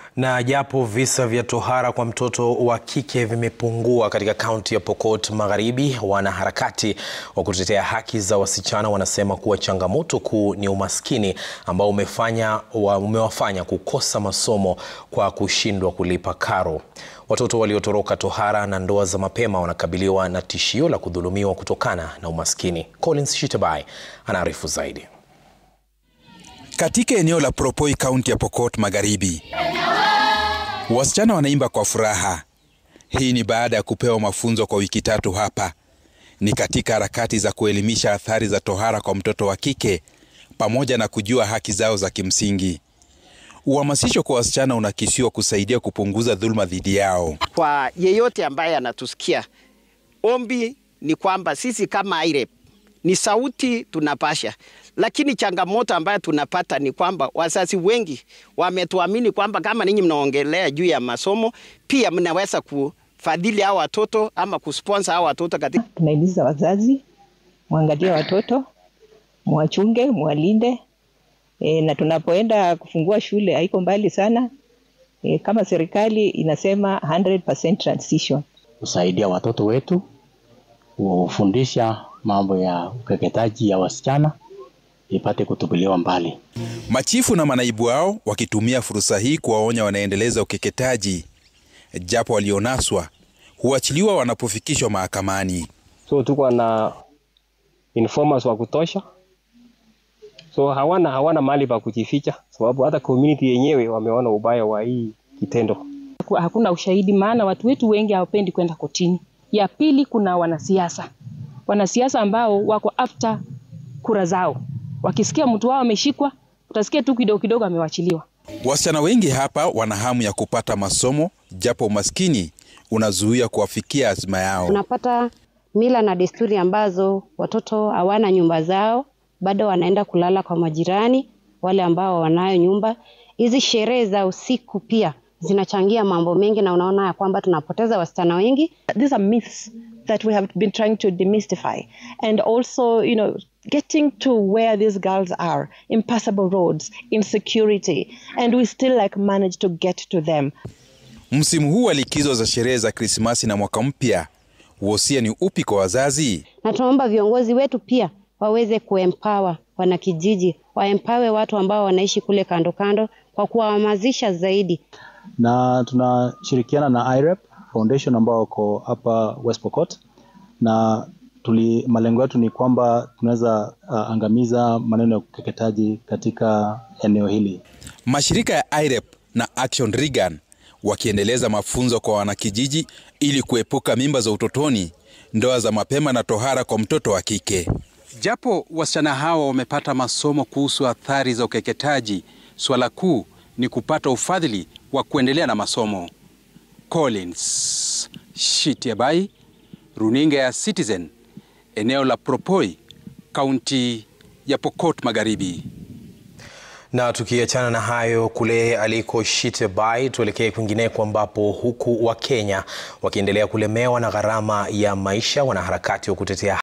Na japo visa vya tohara kwa mtoto wa kike vimepungua katika kaunti ya Pokot Magharibi, wanaharakati wa kutetea haki za wasichana wanasema kuwa changamoto kuu ni umaskini ambao umefanya, wa, umewafanya kukosa masomo kwa kushindwa kulipa karo. Watoto waliotoroka tohara na ndoa za mapema wanakabiliwa na tishio la kudhulumiwa kutokana na umaskini. Collins Shitabai anaarifu zaidi. Katika eneo la Propoi, kaunti ya Pokot Magharibi, wasichana wanaimba kwa furaha. Hii ni baada ya kupewa mafunzo kwa wiki tatu hapa. Ni katika harakati za kuelimisha athari za tohara kwa mtoto wa kike pamoja na kujua haki zao za kimsingi. Uhamasisho kwa wasichana unakisiwa kusaidia kupunguza dhuluma dhidi yao. Kwa yeyote ambaye anatusikia, ombi ni kwamba sisi kama IREP ni sauti tunapasha, lakini changamoto ambayo tunapata ni kwamba wazazi wengi wametuamini kwamba kama ninyi mnaongelea juu ya masomo, pia mnaweza kufadhili hao watoto ama kusponsor hao watoto katika. Tunahimiza wazazi mwangalie watoto, mwachunge, mwalinde e, na tunapoenda kufungua shule haiko mbali sana e, kama serikali inasema 100% transition, kusaidia watoto wetu kufundisha mambo ya ukeketaji ya wasichana ipate kutupiliwa mbali. Machifu na manaibu wao wakitumia fursa hii kuwaonya wanaendeleza ukeketaji, japo walionaswa huachiliwa wanapofikishwa mahakamani. So tuko na informers wa kutosha, so hawana hawana mahali pa kujificha, sababu hata community yenyewe wameona ubaya wa hii kitendo. Hakuna ushahidi, maana watu wetu wengi hawapendi kwenda kotini. Ya pili, kuna wanasiasa wanasiasa ambao wako after kura zao. Wakisikia mtu wao ameshikwa, utasikia tu kidogo kidogo amewachiliwa. Wasichana wengi hapa wana hamu ya kupata masomo, japo umaskini unazuia kuwafikia azma yao. Unapata mila na desturi ambazo watoto hawana nyumba zao, bado wanaenda kulala kwa majirani wale ambao wanayo nyumba. Hizi sherehe za usiku pia zinachangia mambo mengi, na unaona ya kwamba tunapoteza wasichana wengi. These are myths that we have been trying to demystify and also you know getting to where these girls are impassable roads insecurity and we still like manage to get to them Msimu huu wa likizo za sherehe za Krismasi na mwaka mpya, wosia ni upi kwa wazazi? Na tunaomba viongozi wetu pia waweze kuempower wanakijiji, waempawe watu ambao wanaishi kule kando kando kwa kuwahamasisha zaidi, na tunashirikiana na IREP Foundation ambao wako hapa West Pokot na tuli, malengo yetu ni kwamba tunaweza uh, angamiza maneno ya ukeketaji katika eneo hili. Mashirika ya IREP na Action Regan wakiendeleza mafunzo kwa wanakijiji ili kuepuka mimba za utotoni, ndoa za mapema na tohara kwa mtoto wa kike. Japo wasichana hawa wamepata masomo kuhusu athari za ukeketaji, swala kuu ni kupata ufadhili wa kuendelea na masomo. Collins Shitiabai, runinga ya Citizen, eneo la Propoi, kaunti ya Pokot Magharibi. Na tukiachana na hayo kule aliko Shitabai, tuelekee kwingineko ambapo huku Wakenya wakiendelea kulemewa na gharama ya maisha, wanaharakati wa kutetea